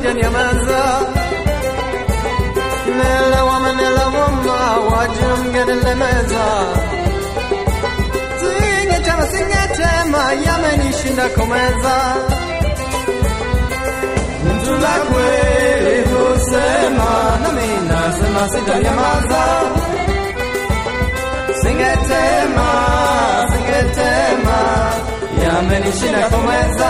sijanyamaza. Nelewa menelewoma, wajumgenelemeza. Singechama singetema, yamenishinda kumeza. Mtu la kweli husema, nami nasema sitanyamaza. Singetema, singetema, yamenishinda kumeza.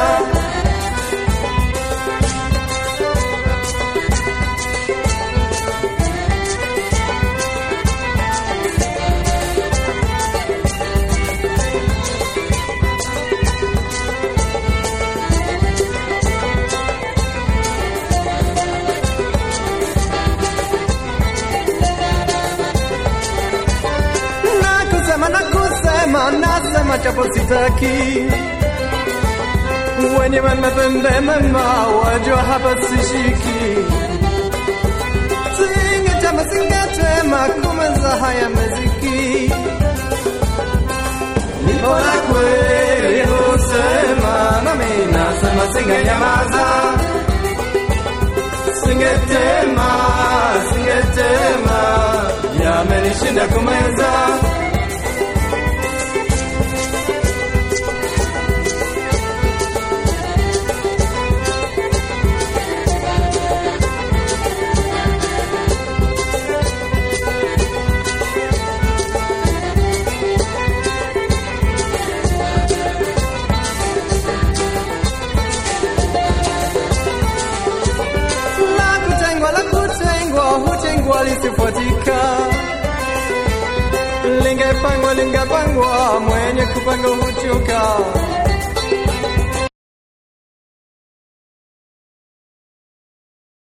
na kusema na kusema nasema chapo sitaki wenye wemepembe mema wajua hapa sishiki singetema singetema kumeza haya meziki nipo na kweli husema nami nasema singenyamaza singetema singetema yamenishinda kumeza la kutengwa la kutengwa hutengwa lisifuatika lingepangwa lingepangwa mwenye kupanga